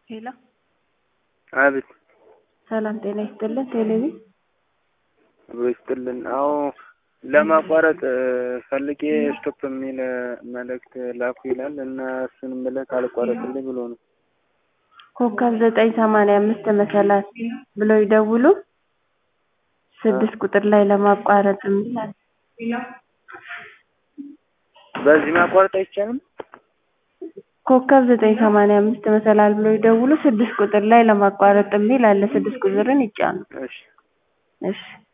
ሄሎ አቤት ሰላም ጤና ይስጥልን። ቴሌቪ አብሮ ይስጥልን። አዎ ለማቋረጥ ፈልጌ ስቶፕ የሚል መልእክት ላኩ ይላል እና እሱን ምልክ አልቋረጥልኝ ብሎ ነው። ኮከብ ዘጠኝ ሰማንያ አምስት መሰላል ብለው ይደውሉ። ስድስት ቁጥር ላይ ለማቋረጥ የሚል አለ። በዚህ ማቋረጥ አይቻልም? ኮከብ ዘጠኝ ሰማንያ አምስት መሰላል ብለው ይደውሉ። ስድስት ቁጥር ላይ ለማቋረጥ የሚል አለ። ስድስት ቁጥርን ይጫኑ። እሺ እሺ